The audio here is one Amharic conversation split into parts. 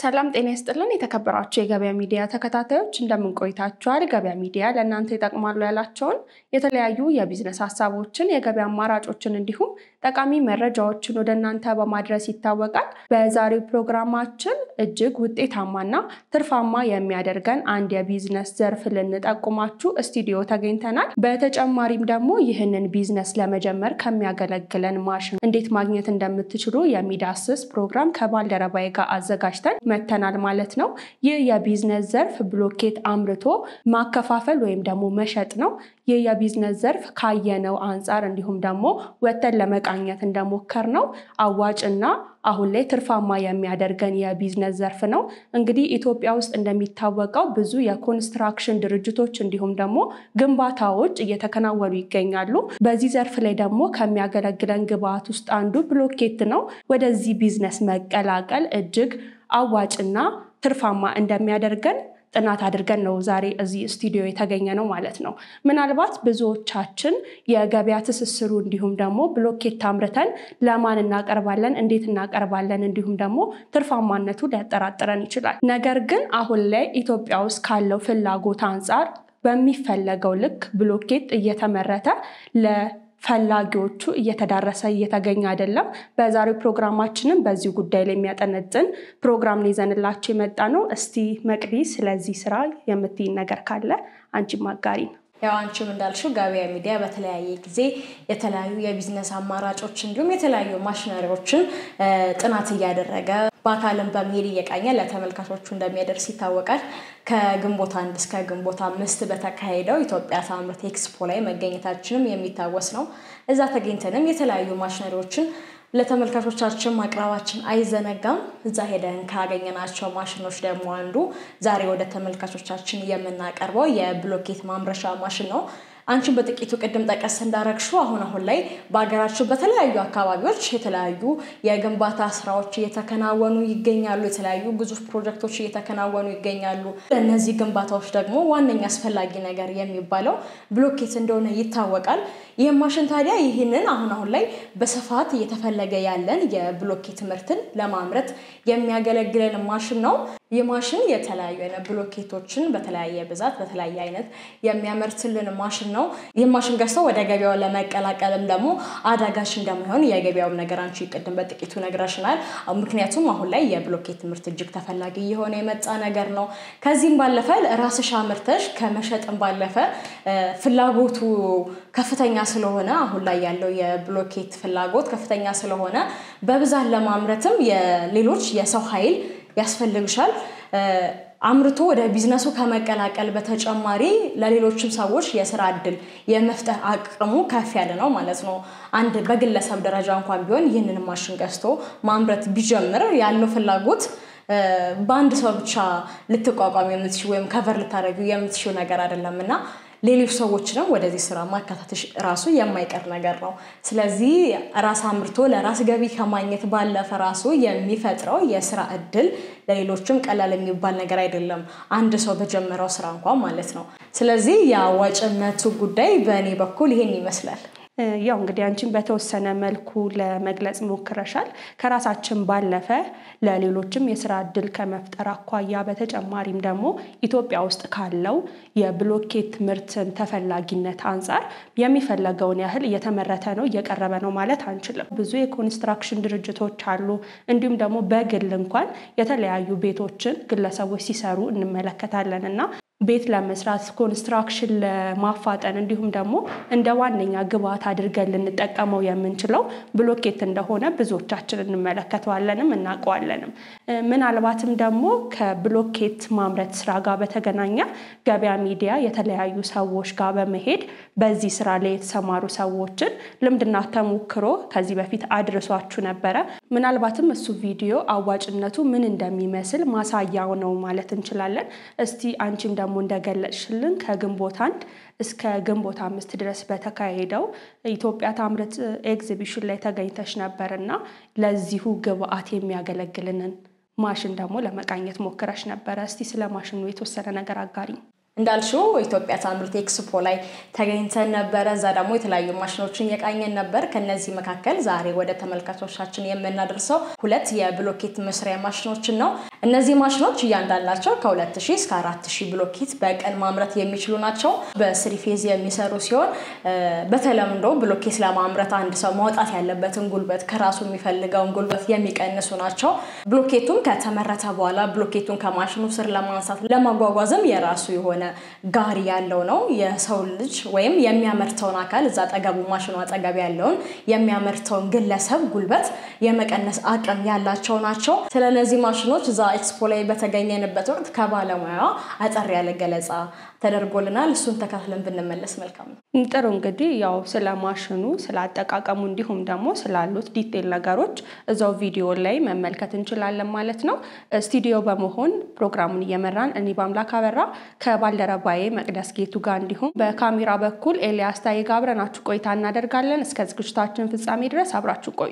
ሰላም ጤና ይስጥልን። የተከበራችሁ የገበያ ሚዲያ ተከታታዮች እንደምን ቆይታችኋል? ገበያ ሚዲያ ለእናንተ ይጠቅማሉ ያላቸውን የተለያዩ የቢዝነስ ሀሳቦችን፣ የገበያ አማራጮችን እንዲሁም ጠቃሚ መረጃዎችን ወደ እናንተ በማድረስ ይታወቃል። በዛሬው ፕሮግራማችን እጅግ ውጤታማና ትርፋማ የሚያደርገን አንድ የቢዝነስ ዘርፍ ልንጠቁማችሁ ስቱዲዮ ተገኝተናል። በተጨማሪም ደግሞ ይህንን ቢዝነስ ለመጀመር ከሚያገለግለን ማሽን እንዴት ማግኘት እንደምትችሉ የሚዳስስ ፕሮግራም ከባልደረባዬ ጋር አዘጋጅተን መተናል ማለት ነው። ይህ የቢዝነስ ዘርፍ ብሎኬት አምርቶ ማከፋፈል ወይም ደግሞ መሸጥ ነው። ይህ የቢዝነስ ዘርፍ ካየነው አንጻር እንዲሁም ደግሞ ወተን ለመቃኘት እንደሞከር ነው አዋጭና አሁን ላይ ትርፋማ የሚያደርገን የቢዝነስ ዘርፍ ነው። እንግዲህ ኢትዮጵያ ውስጥ እንደሚታወቀው ብዙ የኮንስትራክሽን ድርጅቶች እንዲሁም ደግሞ ግንባታዎች እየተከናወኑ ይገኛሉ። በዚህ ዘርፍ ላይ ደግሞ ከሚያገለግለን ግብአት ውስጥ አንዱ ብሎኬት ነው። ወደዚህ ቢዝነስ መቀላቀል እጅግ አዋጭና ትርፋማ እንደሚያደርገን ጥናት አድርገን ነው ዛሬ እዚህ ስቱዲዮ የተገኘ ነው ማለት ነው። ምናልባት ብዙዎቻችን የገበያ ትስስሩ እንዲሁም ደግሞ ብሎኬት አምርተን ለማን እናቀርባለን፣ እንዴት እናቀርባለን፣ እንዲሁም ደግሞ ትርፋማነቱ ሊያጠራጥረን ይችላል። ነገር ግን አሁን ላይ ኢትዮጵያ ውስጥ ካለው ፍላጎት አንጻር በሚፈለገው ልክ ብሎኬት እየተመረተ ለ ፈላጊዎቹ እየተዳረሰ እየተገኘ አይደለም። በዛሬው ፕሮግራማችንም በዚህ ጉዳይ ላይ የሚያጠነጥን ፕሮግራም ነው ይዘንላቸው የመጣ ነው። እስቲ መቅዲ ስለዚህ ስራ የምትይን ነገር ካለ አንቺም አጋሪ ነው። ያው አንቺም እንዳልሽው ገበያ ሚዲያ በተለያየ ጊዜ የተለያዩ የቢዝነስ አማራጮች እንዲሁም የተለያዩ ማሽነሪዎችን ጥናት እያደረገ በአካልም በመሄድ እየቃኘ ለተመልካቾቹ እንደሚያደርስ ይታወቃል። ከግንቦት አንድ እስከ ግንቦት አምስት በተካሄደው ኢትዮጵያ ታምርት ኤክስፖ ላይ መገኘታችንም የሚታወስ ነው። እዛ ተገኝተንም የተለያዩ ማሽነሪዎችን ለተመልካቾቻችን ማቅረባችን አይዘነጋም። እዛ ሄደን ካገኘናቸው ማሽኖች ደግሞ አንዱ ዛሬ ወደ ተመልካቾቻችን የምናቀርበው የብሎኬት ማምረቻ ማሽን ነው። አንቺን በጥቂቱ ቅድም ጠቀስ እንዳረግሹ አሁን አሁን ላይ በሀገራችን በተለያዩ አካባቢዎች የተለያዩ የግንባታ ስራዎች እየተከናወኑ ይገኛሉ። የተለያዩ ግዙፍ ፕሮጀክቶች እየተከናወኑ ይገኛሉ። ለእነዚህ ግንባታዎች ደግሞ ዋነኛ አስፈላጊ ነገር የሚባለው ብሎኬት እንደሆነ ይታወቃል። ይህ ማሽን ታዲያ ይህንን አሁን አሁን ላይ በስፋት እየተፈለገ ያለን የብሎኬት ምርትን ለማምረት የሚያገለግለን ማሽን ነው። ይህ ማሽን የተለያዩ አይነት ብሎኬቶችን በተለያየ ብዛት በተለያየ አይነት የሚያመርትልን ማሽን ነው። ይህ ማሽን ገዝተው ወደ ገበያው ለመቀላቀልም ደግሞ አዳጋች እንደማይሆን የገበያውም ነገር አንቺ ቅድም በጥቂቱ ነግረሽናል። ምክንያቱም አሁን ላይ የብሎኬት ምርት እጅግ ተፈላጊ እየሆነ የመጣ ነገር ነው። ከዚህም ባለፈ ራስሽ አምርተሽ ከመሸጥም ባለፈ ፍላጎቱ ከፍተኛ ስለሆነ አሁን ላይ ያለው የብሎኬት ፍላጎት ከፍተኛ ስለሆነ በብዛት ለማምረትም የሌሎች የሰው ኃይል ያስፈልግሻል። አምርቶ ወደ ቢዝነሱ ከመቀላቀል በተጨማሪ ለሌሎችም ሰዎች የስራ እድል የመፍጠር አቅሙ ከፍ ያለ ነው ማለት ነው። አንድ በግለሰብ ደረጃ እንኳን ቢሆን ይህንን ማሽን ገዝቶ ማምረት ቢጀምር ያለው ፍላጎት በአንድ ሰው ብቻ ልትቋቋም የምትችው ወይም ከቨር ልታደርጊው የምትችው ነገር አይደለም እና ሌሎች ሰዎችንም ወደዚህ ስራ ማካተትሽ ራሱ የማይቀር ነገር ነው። ስለዚህ ራስ አምርቶ ለራስ ገቢ ከማግኘት ባለፈ ራሱ የሚፈጥረው የስራ እድል ለሌሎችም ቀላል የሚባል ነገር አይደለም። አንድ ሰው በጀመረው ስራ እንኳን ማለት ነው። ስለዚህ የአዋጭነቱ ጉዳይ በእኔ በኩል ይሄን ይመስላል። ያው እንግዲህ አንቺን በተወሰነ መልኩ ለመግለጽ ሞክረሻል። ከራሳችን ባለፈ ለሌሎችም የስራ እድል ከመፍጠር አኳያ በተጨማሪም ደግሞ ኢትዮጵያ ውስጥ ካለው የብሎኬት ምርትን ተፈላጊነት አንጻር የሚፈለገውን ያህል እየተመረተ ነው፣ እየቀረበ ነው ማለት አንችልም። ብዙ የኮንስትራክሽን ድርጅቶች አሉ። እንዲሁም ደግሞ በግል እንኳን የተለያዩ ቤቶችን ግለሰቦች ሲሰሩ እንመለከታለን እና ቤት ለመስራት ኮንስትራክሽን ለማፋጠን እንዲሁም ደግሞ እንደ ዋነኛ ግብዓት አድርገን ልንጠቀመው የምንችለው ብሎኬት እንደሆነ ብዙዎቻችን እንመለከተዋለንም እናውቀዋለንም። ምናልባትም ደግሞ ከብሎኬት ማምረት ስራ ጋር በተገናኘ ገበያ ሚዲያ የተለያዩ ሰዎች ጋር በመሄድ በዚህ ስራ ላይ የተሰማሩ ሰዎችን ልምድና ተሞክሮ ከዚህ በፊት አድርሷችሁ ነበረ። ምናልባትም እሱ ቪዲዮ አዋጭነቱ ምን እንደሚመስል ማሳያው ነው ማለት እንችላለን። እስቲ አንቺም ደግሞ እንደገለጽሽልን ከግንቦት አንድ እስከ ግንቦት አምስት ድረስ በተካሄደው ኢትዮጵያ ታምርት ኤግዚቢሽን ላይ ተገኝተሽ ነበር እና ለዚሁ ግብአት የሚያገለግልንን ማሽን ደግሞ ለመቃኘት ሞክረሽ ነበረ። እስቲ ስለ ማሽኑ የተወሰነ ነገር አጋሪ። እንዳልሽው ኢትዮጵያ ታምርት ኤክስፖ ላይ ተገኝተን ነበረ። እዛ ደግሞ የተለያዩ ማሽኖችን እየቃኘን ነበር። ከነዚህ መካከል ዛሬ ወደ ተመልካቾቻችን የምናደርሰው ሁለት የብሎኬት መስሪያ ማሽኖችን ነው። እነዚህ ማሽኖች እያንዳንዳቸው ከ2000 እስከ 4000 ብሎኬት በቀን ማምረት የሚችሉ ናቸው። በስሪ ፌዝ የሚሰሩ ሲሆን በተለምዶ ብሎኬት ለማምረት አንድ ሰው ማውጣት ያለበትን ጉልበት ከራሱ የሚፈልገውን ጉልበት የሚቀንሱ ናቸው። ብሎኬቱም ከተመረተ በኋላ ብሎኬቱን ከማሽኑ ስር ለማንሳት ለማጓጓዝም የራሱ የሆነ ጋሪ ያለው ነው። የሰው ልጅ ወይም የሚያመርተውን አካል እዛ አጠገቡ ማሽኑ አጠገብ ያለውን የሚያመርተውን ግለሰብ ጉልበት የመቀነስ አቅም ያላቸው ናቸው። ስለ እነዚህ ማሽኖች እዛ ኤክስፖ ላይ በተገኘንበት ወቅት ከባለሙያዋ አጠር ያለ ገለጻ ተደርጎልናል። እሱን ተካትለን ብንመለስ መልካም ነው። ጥሩ እንግዲህ ያው ስለ ማሽኑ ስለ አጠቃቀሙ እንዲሁም ደግሞ ስላሉት ዲቴል ነገሮች እዛው ቪዲዮ ላይ መመልከት እንችላለን ማለት ነው። ስቱዲዮ በመሆን ፕሮግራሙን እየመራን እኔ በአምላክ አበራ ከባልደረባዬ መቅደስ ጌቱ ጋር እንዲሁም በካሜራ በኩል ኤልያስ ታዬ ጋር አብረናችሁ ቆይታ እናደርጋለን። እስከ ዝግጅታችን ፍጻሜ ድረስ አብራችሁ ቆዩ።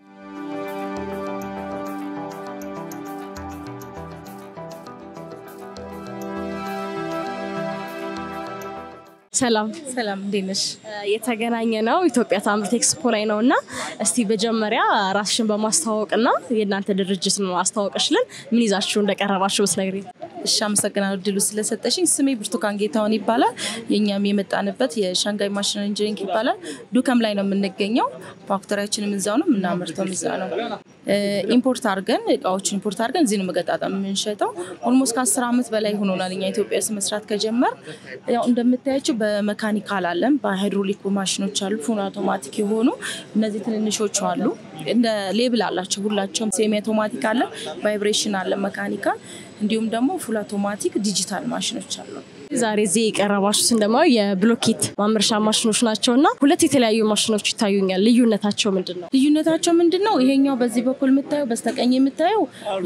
ሰላም ሰላም እንዴት ነሽ? የተገናኘ ነው ኢትዮጵያ ታምርት ኤክስፖ ላይ ነው እና እስቲ መጀመሪያ ራስሽን በማስተዋወቅ እና የእናንተ ድርጅት ነው አስተዋወቀሽልን ምን ይዛችሁ እንደቀረባችሁ ብትነግሪኝ። እሺ አመሰግናለሁ እድሉ ስለሰጠሽኝ። ስሜ ብርቱካን ጌታውን ይባላል። የእኛም የመጣንበት የሻንጋይ ማሽን ኢንጂኒሪንግ ይባላል። ዱከም ላይ ነው የምንገኘው። ፋክተሪያችንም እዛው ነው የምናመርተው እዛ ነው። ኢምፖርት አድርገን እቃዎችን ኢምፖርት አድርገን እዚህ ነው መገጣጠም የምንሸጠው። ኦልሞስት ከአስር ዓመት በላይ ሆኖናል እኛ ኢትዮጵያ ውስጥ መስራት ከጀመር። ያው እንደምታያቸው በመካኒካል አለን፣ በሃይድሮሊክ ማሽኖች አሉ፣ ፉል አውቶማቲክ የሆኑ እነዚህ ትንንሾቹ አሉ። እንደ ሌብል አላቸው ሁላቸውም። ሴሚ አውቶማቲክ አለ፣ ቫይብሬሽን አለ፣ መካኒካል እንዲሁም ደግሞ ፉል አውቶማቲክ ዲጂታል ማሽኖች አሉ። ዛሬ እዚህ የቀረባችሁት እንደማ የብሎኬት ማምረሻ ማሽኖች ናቸው እና ሁለት የተለያዩ ማሽኖች ይታዩኛል። ልዩነታቸው ምንድን ነው? ልዩነታቸው ምንድን ነው? ይሄኛው በዚህ በኩል የምታየው በስተቀኝ የምታየው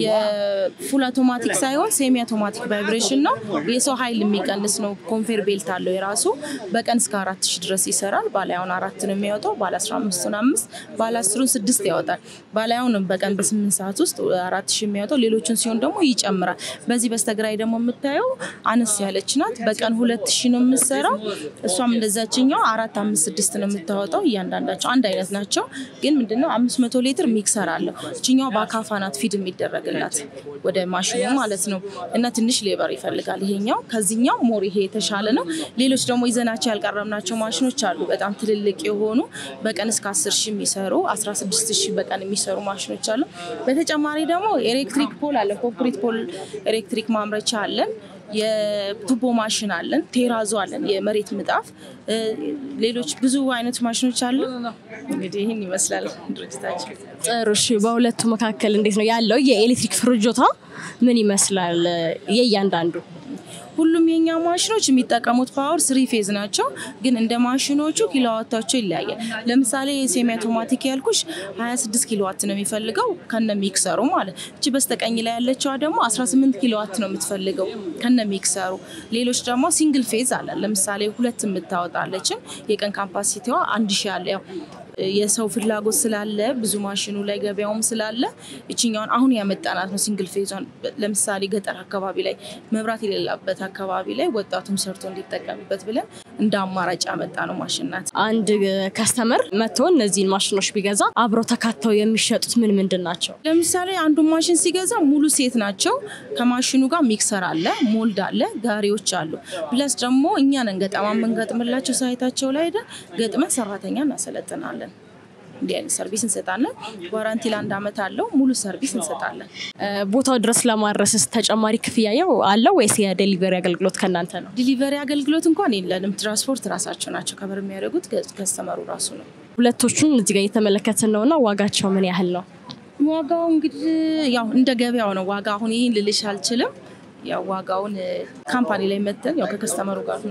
የፉል አውቶማቲክ ሳይሆን ሴሚ አውቶማቲክ ቫይብሬሽን ነው። የሰው ኃይል የሚቀንስ ነው። ኮንፌር ቤልት አለው የራሱ በቀን እስከ አራት ሺህ ድረስ ይሰራል። ባላያውን አራት ነው የሚያወጣው፣ ባለ አስራ አምስቱን አምስት፣ ባለ አስሩን ስድስት ያወጣል። ባላያውን በቀን በስምንት ሰዓት ውስጥ አራት ሺህ የሚያወጣው፣ ሌሎችን ሲሆን ደግሞ ይጨምራል። በዚህ በስተግራይ ደግሞ የምታየው አነስ ያለች ናት። በቀን ሁለት ሺህ ነው የምትሰራው። እሷም እንደዛችኛው አራት አምስት ስድስት ነው የምታወጣው። እያንዳንዳቸው አንድ አይነት ናቸው፣ ግን ምንድነው አምስት መቶ ሊትር ሚክሰር አለው። እችኛው በአካፋ ናት ፊድ የሚደረግላት ወደ ማሽኑ ማለት ነው። እና ትንሽ ሌበር ይፈልጋል ይሄኛው። ከዚህኛው ሞር ይሄ የተሻለ ነው። ሌሎች ደግሞ ይዘናቸው ያልቀረብናቸው ማሽኖች አሉ፣ በጣም ትልልቅ የሆኑ በቀን እስከ አስር ሺህ የሚሰሩ አስራ ስድስት ሺህ በቀን የሚሰሩ ማሽኖች አሉ። በተጨማሪ ደግሞ ኤሌክትሪክ ፖል አለ፣ ኮንክሪት ፖል ኤሌክትሪክ ማምረቻ አለን። የቱቦ ማሽን አለን፣ ቴራዞ አለን፣ የመሬት ምጣፍ፣ ሌሎች ብዙ አይነት ማሽኖች አሉ። እንግዲህ ይህን ይመስላል ድርጅታችን። ጥሩ እሺ። በሁለቱ መካከል እንዴት ነው ያለው የኤሌክትሪክ ፍጆታ ምን ይመስላል? የእያንዳንዱ ሁሉም የኛ ማሽኖች የሚጠቀሙት ፓወር ስሪ ፌዝ ናቸው፣ ግን እንደ ማሽኖቹ ኪሎዋታቸው ይለያያል። ለምሳሌ የሴሚ አውቶማቲክ ያልኩሽ 26 ኪሎዋት ነው የሚፈልገው ከነ ሚክሰሩ ማለት። እቺ በስተቀኝ ላይ ያለችዋ ደግሞ 18 ኪሎዋት ነው የምትፈልገው ከነ ሚክሰሩ። ሌሎች ደግሞ ሲንግል ፌዝ አለ። ለምሳሌ ሁለት የምታወጣለችን የቀን ካፓሲቲዋ አንድ ሺ አለ ያው የሰው ፍላጎት ስላለ ብዙ ማሽኑ ላይ ገበያውም ስላለ እችኛውን አሁን ያመጣናት ነው ሲንግል ፌዟን። ለምሳሌ ገጠር አካባቢ ላይ መብራት የሌላበት አካባቢ ላይ ወጣቱም ሰርቶ እንዲጠቀምበት ብለን እንደ አማራጭ ያመጣ ነው ማሽን ናት። አንድ ከስተመር መጥቶ እነዚህን ማሽኖች ቢገዛ አብረው ተካተው የሚሸጡት ምን ምንድን ናቸው? ለምሳሌ አንዱ ማሽን ሲገዛ ሙሉ ሴት ናቸው። ከማሽኑ ጋር ሚክሰር አለ፣ ሞልድ አለ፣ ጋሪዎች አሉ። ፕለስ ደግሞ እኛ ነን ገጠማ የምንገጥምላቸው ሳይታቸው ላይ ሄደን ገጥመን ሰራተኛ እናሰለጥናለን። እንዲህ አይነት ሰርቪስ እንሰጣለን። ዋራንቲ ለአንድ ዓመት አለው። ሙሉ ሰርቪስ እንሰጣለን። ቦታው ድረስ ለማድረስስ ተጨማሪ ክፍያ ያው አለው ወይስ የዴሊቨሪ አገልግሎት ከእናንተ ነው? ዲሊቨሪ አገልግሎት እንኳን የለንም። ትራንስፖርት ራሳቸው ናቸው ከበር የሚያደርጉት፣ ከስተመሩ ራሱ ነው። ሁለቶቹን እዚህ ጋር እየተመለከትን ነው እና ዋጋቸው ምን ያህል ነው? ዋጋው እንግዲህ ያው እንደ ገበያው ነው። ዋጋ አሁን ይህን ልልሽ አልችልም። ያው ዋጋውን ካምፓኒ ላይ መተን ያው ከከስተመሩ ጋር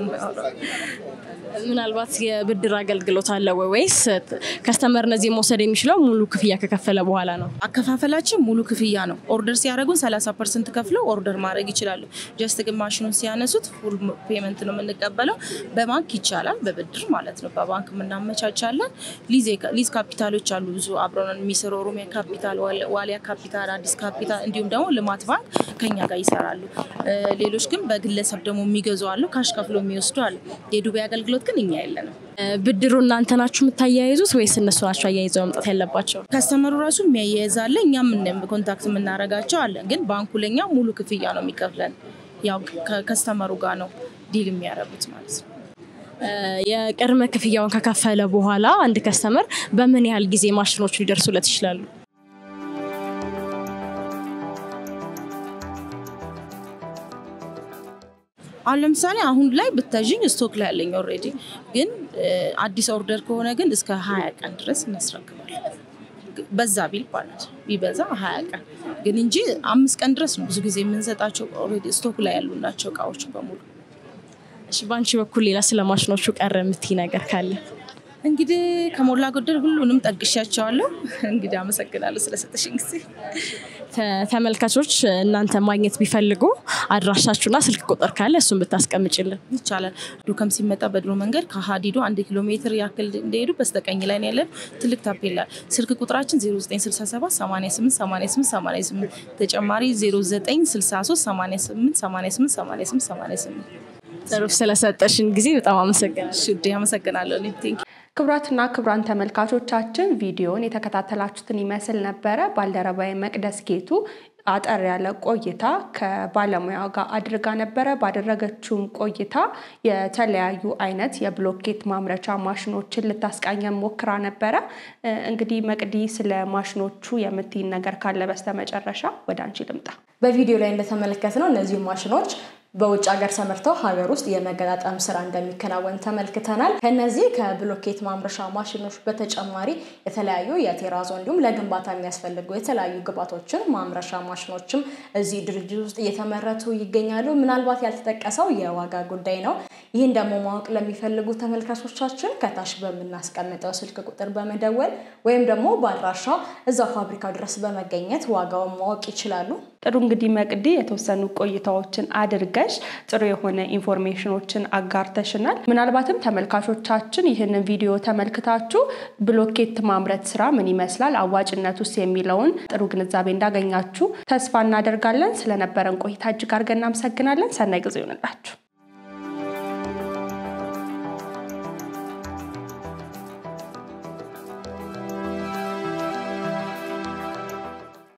ምናልባት የብድር አገልግሎት አለ ወይ ወይስ ከስተመር እነዚህ መውሰድ የሚችለው ሙሉ ክፍያ ከከፈለ በኋላ ነው? አከፋፈላችን ሙሉ ክፍያ ነው። ኦርደር ሲያደርጉን 30 ፐርሰንት ከፍለው ኦርደር ማድረግ ይችላሉ። ጀስት ግን ማሽኑን ሲያነሱት ፉል ፔመንት ነው የምንቀበለው። በባንክ ይቻላል፣ በብድር ማለት ነው። በባንክ የምናመቻቻለን። ሊዝ ካፒታሎች አሉ ብዙ አብረን የሚሰሩ ኦሮሚያ ካፒታል፣ ዋሊያ ካፒታል፣ አዲስ ካፒታል እንዲሁም ደግሞ ልማት ባንክ ከኛ ጋር ይሰራሉ። ሌሎች ግን በግለሰብ ደግሞ የሚገዙ አሉ፣ ካሽ ከፍሎ የሚወስዱ አሉ። የዱባይ አገልግሎት ግን እኛ የለንም። ብድሩ እናንተ ናችሁ የምታያይዙት ወይስ እነሱ ናቸው አያይዘው መምጣት ያለባቸው? ከስተመሩ ራሱ የሚያያይዝ አለ፣ እኛም ኮንታክት የምናደርጋቸው አለን። ግን ባንኩ ለኛ ሙሉ ክፍያ ነው የሚከፍለን። ያው ከከስተመሩ ጋር ነው ዲል የሚያደርጉት ማለት ነው። የቅድመ ክፍያውን ከከፈለ በኋላ አንድ ከስተመር በምን ያህል ጊዜ ማሽኖቹ ሊደርሱለት ይችላሉ? አሁን ለምሳሌ አሁን ላይ ብታዥኝ ስቶክ ላይ ያለኝ ኦልሬዲ፣ ግን አዲስ ኦርደር ከሆነ ግን እስከ ሀያ ቀን ድረስ እናስረክባለን። በዛ ቢል ማለት ቢበዛ ሀያ ቀን ግን እንጂ አምስት ቀን ድረስ ነው ብዙ ጊዜ የምንሰጣቸው። ኦልሬዲ ስቶክ ላይ ያሉ ናቸው እቃዎች በሙሉ። እሺ፣ በአንቺ በኩል ሌላ ስለ ማሽኖቹ ቀረ የምትይ ነገር ካለ? እንግዲህ ከሞላ ጎደል ሁሉንም ጠቅሻቸዋለሁ። እንግዲህ አመሰግናለሁ ስለሰጠሽኝ ጊዜ። ተመልካቾች እናንተ ማግኘት ቢፈልጉ አድራሻችሁና ስልክ ቁጥር ካለ እሱን ብታስቀምጭልን ይቻላል። ዱከም ሲመጣ በድሮ መንገድ ከሀዲዱ አንድ ኪሎ ሜትር ያክል እንደሄዱ በስተቀኝ ላይ ያለን ትልቅ ታፔላ። ስልክ ቁጥራችን 0967 88 88 88 ተጨማሪ 0963 88 88 88 88 ጥሩ ስለሰጠሽን ጊዜ በጣም አመሰግናለሁ። ሽዴ አመሰግናለሁ። ቴንክ ክቡራትና ክቡራን ተመልካቾቻችን ቪዲዮን የተከታተላችሁትን ይመስል ነበረ። ባልደረባዊ መቅደስ ጌቱ አጠር ያለ ቆይታ ከባለሙያ ጋር አድርጋ ነበረ። ባደረገችውም ቆይታ የተለያዩ አይነት የብሎኬት ማምረቻ ማሽኖችን ልታስቃኘን ሞክራ ነበረ። እንግዲህ መቅዲ ስለ ማሽኖቹ የምትይን ነገር ካለ በስተመጨረሻ ወደ አንቺ ልምጣ። በቪዲዮ ላይ እንደተመለከትነው እነዚህ ማሽኖች በውጭ ሀገር ተመርተው ሀገር ውስጥ የመገጣጠም ስራ እንደሚከናወን ተመልክተናል። ከነዚህ ከብሎኬት ማምረቻ ማሽኖች በተጨማሪ የተለያዩ የቴራዞ እንዲሁም ለግንባታ የሚያስፈልጉ የተለያዩ ግብዓቶችን ማምረቻ ማሽኖችም እዚህ ድርጅት ውስጥ እየተመረቱ ይገኛሉ። ምናልባት ያልተጠቀሰው የዋጋ ጉዳይ ነው። ይህን ደግሞ ማወቅ ለሚፈልጉ ተመልካቾቻችን ከታች በምናስቀምጠው ስልክ ቁጥር በመደወል ወይም ደግሞ በአድራሻ እዛው ፋብሪካው ድረስ በመገኘት ዋጋውን ማወቅ ይችላሉ። ጥሩ እንግዲህ መቅዲ የተወሰኑ ቆይታዎችን አድርገሽ ጥሩ የሆነ ኢንፎርሜሽኖችን አጋርተሽናል። ምናልባትም ተመልካቾቻችን ይህንን ቪዲዮ ተመልክታችሁ ብሎኬት ማምረት ስራ ምን ይመስላል፣ አዋጭነት ውስጥ የሚለውን ጥሩ ግንዛቤ እንዳገኛችሁ ተስፋ እናደርጋለን። ስለነበረን ቆይታ እጅግ አድርገን እናመሰግናለን። ሰናይ ጊዜ ይሆንላችሁ።